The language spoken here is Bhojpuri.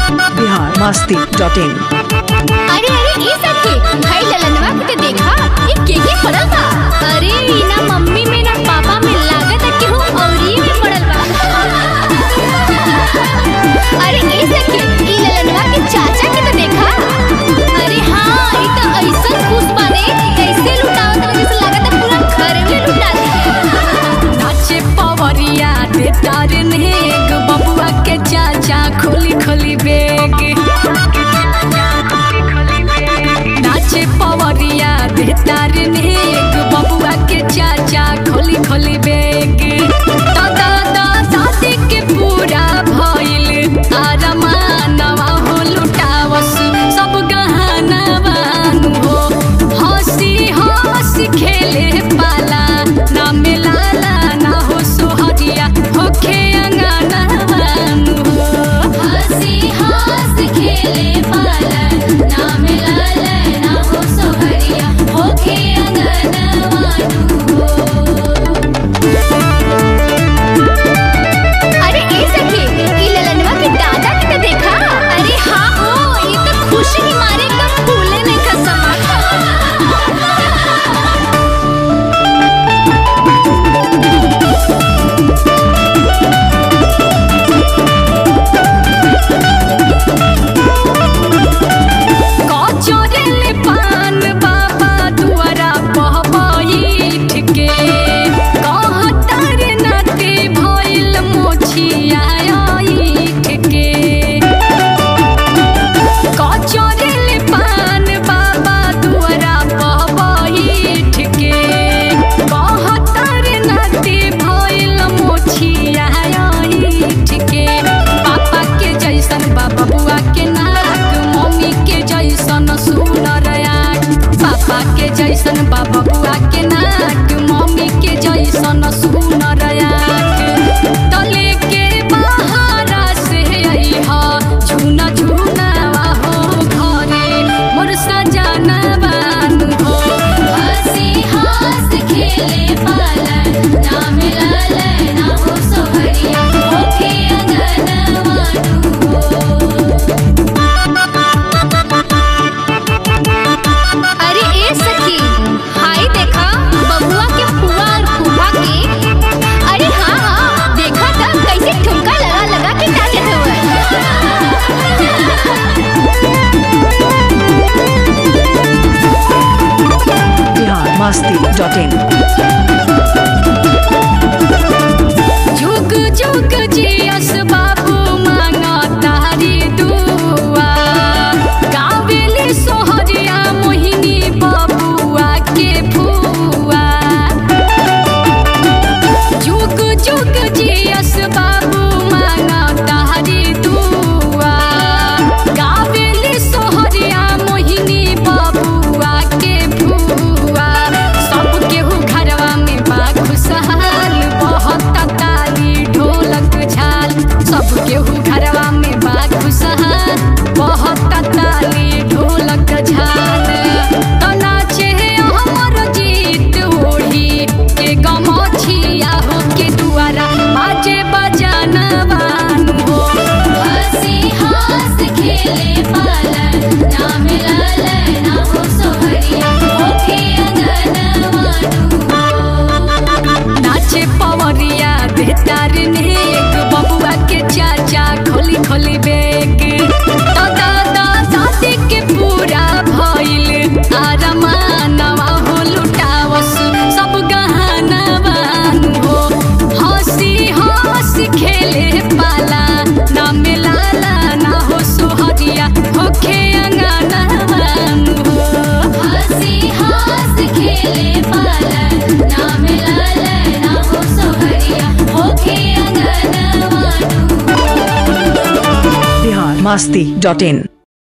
बिहार मस्ती डॉट इन अरे अरे ई सखी भाई ललनवा के तो देखा ये के के पड़ल बा अरे ई ना मम्मी में ना पापा में लागत है कि हूँ औरी में पड़ल बा अरे ई सखी ई ललनवा के चाचा के तो देखा अरे हाँ ई तो ऐसा खुश बाने कैसे लुटावत लगे से लागत है पूरा घर में लुटा दे नाचे पवरिया दे तार नेग बबुआ के चाचा खोली खोली बेग नाचे पवरिया दे तार नेग बबुआ के चाचा खोली खोली बेग दादा दादी के पूरा भइल आरमानवा हो लुटावस सब गहना बानु हो हंसी हंसी खेले पाला ना मिलाला ना हो सोहरिया होखे अंगना बानु हो हंसी हंस खेले पालन ना मिलल ना हो सोहरिया होखे अंगनवानु अरे ए सखी ई ललनवा के दादा के तो देखा अरे हाँ हो ई तो खुशी के मारे एकदम फूले नहीं खसमा कचरेले पान बाबा दुआरा पहबैठ के कहतर नाते भइल मोछिया ऐठ के कचरेले पान बाबा दुआरा पहबैठ के कहतर नाते भइल मोछिया ऐठ के पापा के जैसन बाबा बुआ के नाक मम्मी के जैसन सुनर आँख पापा के जैसन बाबा बुआ के नाक मम्मी के जैसन सुनर आँख तले के बहारा से अइहा झुना झुना हो घरे मोर सजना बानु हो हंसी हंस खेले पालन ना मिलल ना हो सोहरिया होखे अंगनवानु अरे ए सखी हाय देखा बबुआ के फुआ और फूफा के अरे हाँ हाँ देखा था कैसे ठुमका लगा लगा के नाचत बिहार मस्ती डॉट इन जुग जुग जियस बाबू मांगा तारी दुआ गावेली सोहरिया मोहिनी बबुआ के फुआ जुग जुग जियस बाबू मांगा तारी दुआ गावेली सोहरिया मोहिनी बबुआ के फुआ सब केहू घरवा में बा खुशहाल बहुत ताली ढोलक झाल सब केहू घरवा में बा खुशहाल बहुत ताली ढोलक झाल तो नाचे हमर जीत ओढ़ी के गमछिया हो के दुआरा बाजे बजाना बानु हो हंसी हंस खेले पालन ना मिलल ना हो सोहरिया होखे अंगनवानु नाचे पवरिया बेतार नेक बबुआ के चाचा खोली खोली बेग दादा दादी के पूरा भइल आरमानवा हो लुटावस सब गहना बानु हो हंसी हंसी खेले पाला ना मिलाला ना हो सोहरिया होखे अंगना बानु हो हंसी हंस खेले पालन ना मिलल ना हो सोहरिया होखे अंगनवानु बिहार मस्ती डॉट इन